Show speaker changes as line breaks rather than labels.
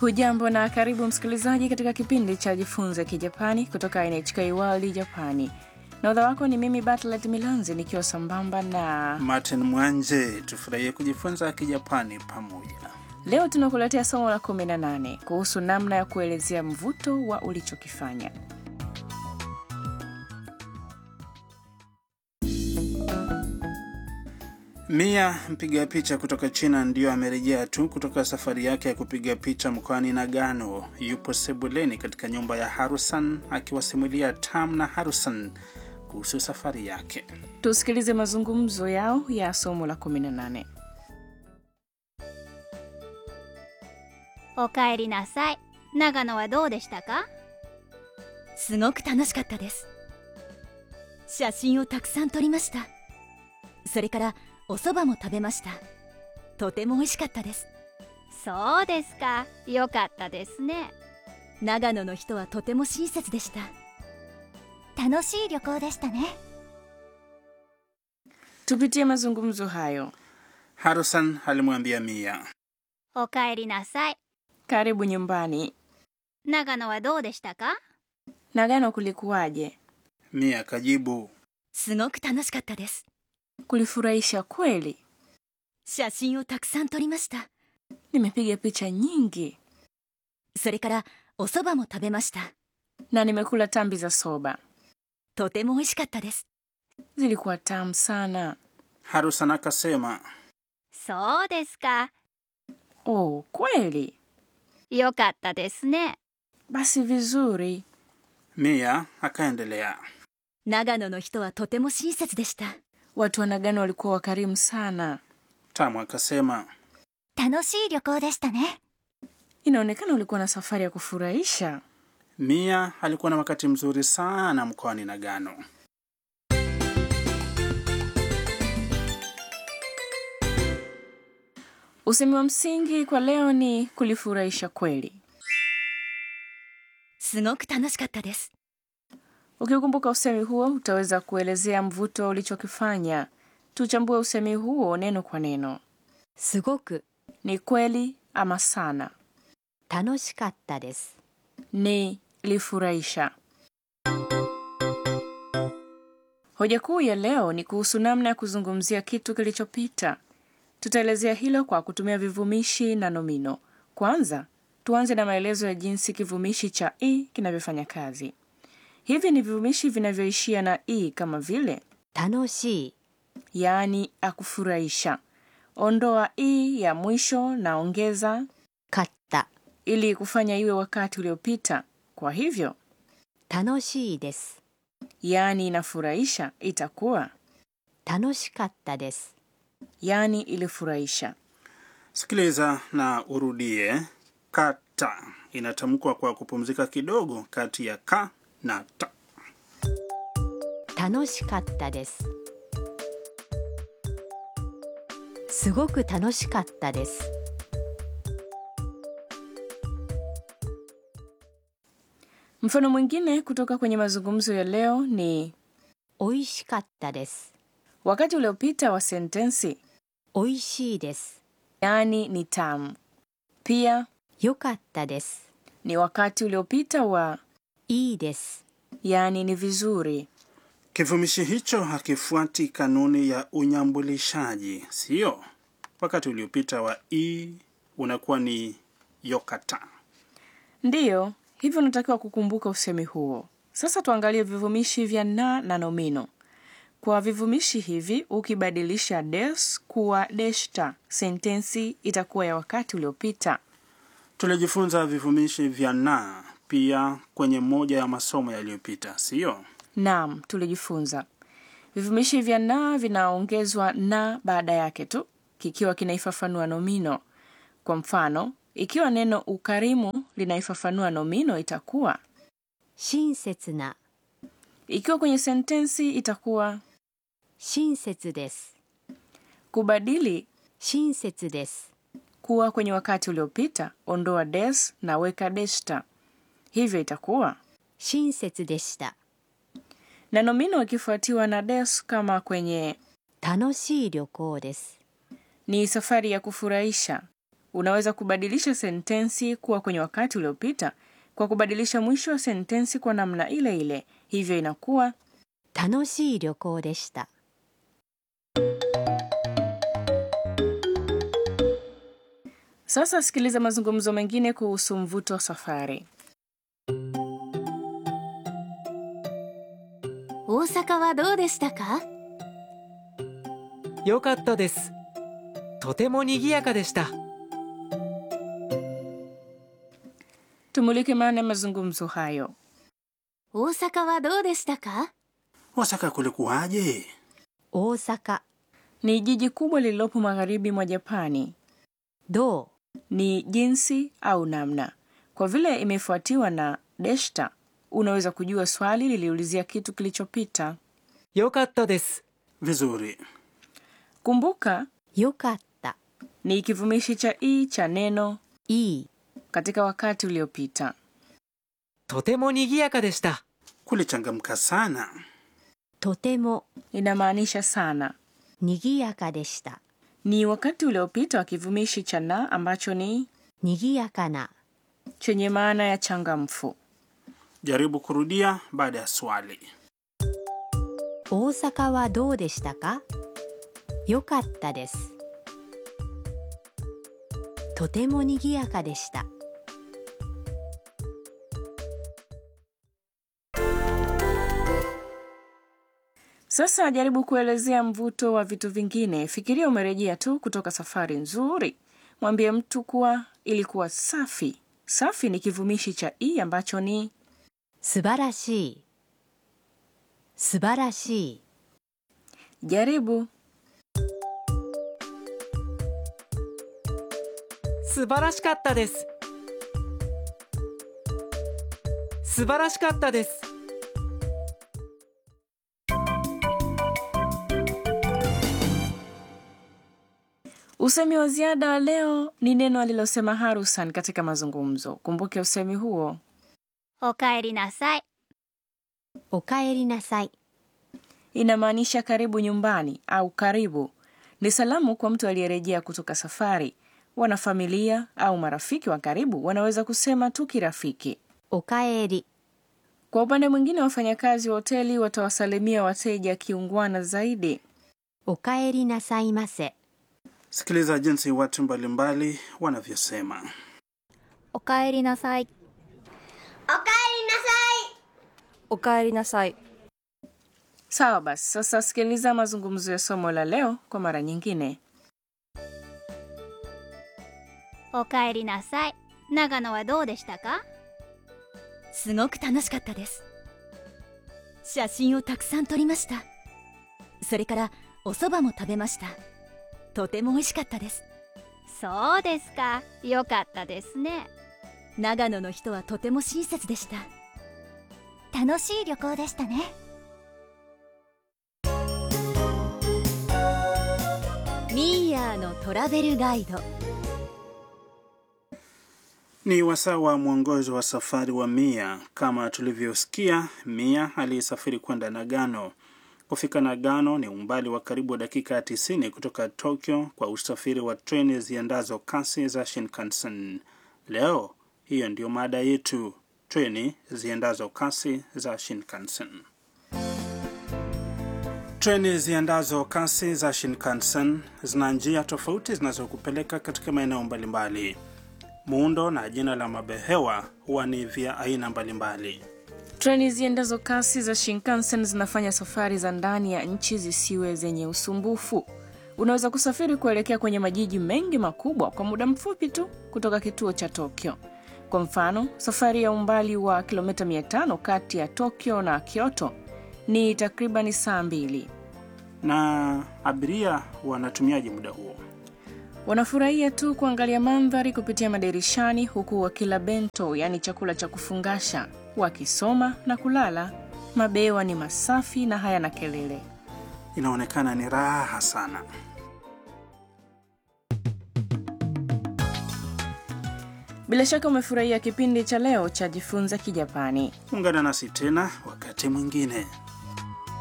Hujambo na karibu msikilizaji katika kipindi cha Jifunze Kijapani kutoka NHK World Japani. Nahodha wako ni mimi Batlet Milanzi nikiwa sambamba na
Martin Mwanje. Tufurahie kujifunza Kijapani pamoja.
leo tunakuletea somo la 18 kuhusu namna ya kuelezea mvuto wa ulichokifanya.
Mia mpiga picha kutoka China ndiyo amerejea tu kutoka safari yake ya kupiga picha mkoani Nagano. Yupo sebuleni katika nyumba ya Harusan akiwasimulia Tam na Harusan kuhusu safari yake.
Tusikilize mazungumzo yao ya somo la 18.
おかえりなさい長野はどうでしたか
すごく楽しかったです写真をたくさん撮りましたそれからお蕎麦も食べましたとても美味しかったです
そうですかよかったですね
長野の人はとても親切でした
楽しい旅行でしたね
Tupitie mazungumzo hayo.
Harusan alimwambia Mia,
おかえりなさい
Karibu nyumbani.
長野はどうでしたか
Nagano kulikuwaje?
Mia akajibu,
すごく楽しかったです
Kulifurahisha kweli.
写真をたくさん撮りました
Nimepiga picha nyingi
それからお蕎麦も食べました
na nimekula tambi za soba.
とても美味しかったです
Zilikuwa tamu sana.
Harusan akasema,
そうですか
Oh, kweli?
よかったですね
Basi vizuri.
Mia akaendelea,
長野の人はとても親切でした
Watu wa Nagano walikuwa wakarimu sana.
Tamu akasema,
楽しい旅行でしたね
Inaonekana ulikuwa na safari ya kufurahisha.
Mia alikuwa na wakati mzuri sana mkoani Nagano.
Usemi wa msingi kwa leo ni kulifurahisha kweli.
すごく楽しかったです
Ukikumbuka usemi huo, utaweza kuelezea mvuto ulichokifanya. Tuchambue usemi huo neno kwa neno.
すごく
Ni kweli ama sana?
楽しかったです
Ni lifurahisha. Hoja kuu ya leo ni kuhusu namna ya kuzungumzia kitu kilichopita. Tutaelezea hilo kwa kutumia vivumishi na nomino. Kwanza, tuanze na maelezo ya jinsi kivumishi cha i kinavyofanya kazi. Hivi ni vivumishi vinavyoishia na i kama vile
楽しい
yaani akufurahisha. Ondoa i ya mwisho na ongeza
かった
ili kufanya iwe wakati uliopita. Kwa hivyo,
楽しいです
yaani inafurahisha itakuwa
楽しかったです
yaani ilifurahisha.
Sikiliza na urudie. Kata inatamkwa kwa kupumzika kidogo kati ya ka na ta.
楽しかったですすごく楽しかったです
Mfano mwingine kutoka kwenye mazungumzo ya leo ni
美味しかったです
wakati uliopita wa sentensi
美味しいです
yaani ni tamu. Pia
良かったです
ni wakati uliopita wa
いいです
yaani ni vizuri.
Kivumishi hicho hakifuati kanuni ya unyambulishaji, sio? Wakati uliopita wa i unakuwa ni yokata.
Ndiyo, hivyo unatakiwa kukumbuka usemi huo. Sasa tuangalie vivumishi vya na na nomino. Kwa vivumishi hivi, ukibadilisha des kuwa deshta, sentensi itakuwa ya wakati uliopita.
Tulijifunza vivumishi vya na pia kwenye moja ya masomo yaliyopita, sio?
Naam, tulijifunza vivumishi vya na vinaongezwa na baada yake tu kikiwa kinaifafanua nomino. Kwa mfano, ikiwa neno ukarimu linaifafanua nomino itakuwa,
親切な
ikiwa kwenye sentensi itakuwa
親切です
kubadili
親切です
kuwa kwenye wakati uliopita, ondoa des na weka deshta, hivyo itakuwa
親切でした
na nomino ikifuatiwa na des kama kwenye
楽しい旅行です
ni safari ya kufurahisha. Unaweza kubadilisha sentensi kuwa kwenye wakati uliopita kwa kubadilisha mwisho wa sentensi kwa namna ile ile. Hivyo inakuwa
楽しい旅行でした
Sasa sikiliza mazungumzo mengine kuhusu mvuto wa safari.
大阪はどうでしたか
よかったですとても賑やかでした
Tumulike maana ya mazungumzo hayo.
大阪はどうでしたか
Osaka kulikuwaje?
大阪
Ni jiji kubwa lililopo magharibi mwa Japani.
ど
Ni jinsi au namna. Kwa vile imefuatiwa na deshta, unaweza kujua swali liliulizia kitu kilichopita.
よかったです
Vizuri.
Kumbuka
うよかった
ni kivumishi cha i cha neno
いい
katika wakati uliopita.
とても賑やかでした
Kulichangamka sana.
とても
Inamaanisha sana.
にぎやかでした
Ni wakati uliopita wa kivumishi cha na ambacho ni
にぎやかな
chenye maana ya changamfu.
Jaribu kurudia baada ya swali.
大阪はどうでしたかよかったですとてもにぎやかでした
Sasa jaribu kuelezea mvuto wa vitu vingine. Fikiria umerejea tu kutoka safari nzuri. Mwambie mtu kuwa ilikuwa safi. Safi ni kivumishi cha i ambacho ni
素晴らしい素晴らしい
jaribu.
素晴らしかったです素晴らしかったです
Usemi wa ziada wa leo ni neno alilosema Harusan katika mazungumzo. Kumbuke usemi huo.
おかえりなさい
おかえりなさい
Inamaanisha karibu nyumbani au karibu. Ni salamu kwa mtu aliyerejea kutoka safari. Wanafamilia au marafiki wa karibu wanaweza kusema tu kirafiki.
おかえり
Kwa upande mwingine, wafanyakazi wa hoteli watawasalimia wateja kiungwana zaidi.
おかえりなさいませ
Sikiliza jinsi watu mbalimbali wanavyosema.
おかえりなさい
おかえりなさい
Sawa basi, sasa sikiliza mazungumzo ya somo la leo kwa mara nyingine.
おかえりなさい長野はどうでしたか
すごく楽しかったです写真をたくさん撮りましたそれからお蕎麦も食べましたとても美味しかったです
そうですかよかったですね
長野の人はとても親切でした
楽しい旅行でしたね
ミーヤーのトラベルガイド
Ni wasaa wa mwongozo wa safari wa Mia. Kama tulivyosikia, Mia alisafiri kwenda Nagano. Kufika Nagano ni umbali wa karibu dakika 90 kutoka Tokyo kwa usafiri wa treni ziendazo kasi za Shinkansen. Leo hiyo ndiyo mada yetu, treni ziendazo kasi za Shinkansen. Treni ziendazo kasi za Shinkansen zina njia tofauti zinazokupeleka katika maeneo mbalimbali. Muundo na jina la mabehewa huwa ni vya aina mbalimbali.
Treni ziendazo kasi za Shinkansen zinafanya safari za ndani ya nchi zisiwe zenye usumbufu. Unaweza kusafiri kuelekea kwenye majiji mengi makubwa kwa muda mfupi tu kutoka kituo cha Tokyo. Kwa mfano, safari ya umbali wa kilomita 500 kati ya Tokyo na Kyoto ni takriban saa mbili.
Na abiria wanatumiaje muda huo?
Wanafurahia tu kuangalia mandhari kupitia madirishani huku wakila bento, yaani chakula cha kufungasha, wakisoma na kulala. Mabewa ni masafi na hayana kelele.
Inaonekana ni raha sana.
Bila shaka umefurahia kipindi cha leo cha Jifunza Kijapani.
Ungana nasi tena wakati mwingine.